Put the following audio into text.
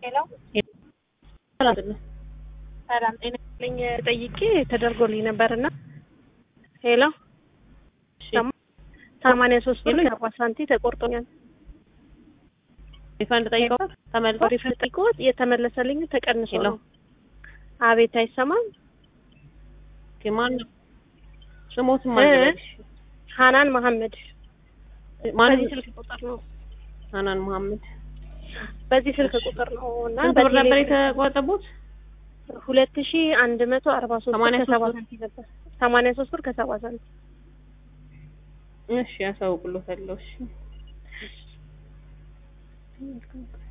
ሄሎ ሰላም ጤና ይስጥልኝ። ጠይቄ ተደርጎልኝ ነበርና ሄሎ ሰማንያ ሶስት ብር ከአርባ ሳንቲ ተቆርጦኛል። ሪፈንድ ጠይቀው ተመልሶ ሪፈንድ ጠይቆት የተመለሰልኝ ተቀንሶ ሄሎ ነው። አቤት አይሰማም። ማን ነው ስሞትም አልበልሽ ሀናን መሐመድ ማን በዚህ ስልክ ቁጥር ነው ሀናን መሐመድ በዚህ ስልክ ቁጥር ነው እና ስንት ብር ነበር የተቆጠቡት? ሁለት ሺ አንድ መቶ አርባ ሶስት ብር ሰማንያ ሶስት ከሰባ ብር? ሳንቲም ነበር። ሰማንያ ሶስት ብር ከሰባ ሳንቲም እሺ ያሳውቅሎታለሁ። እሺ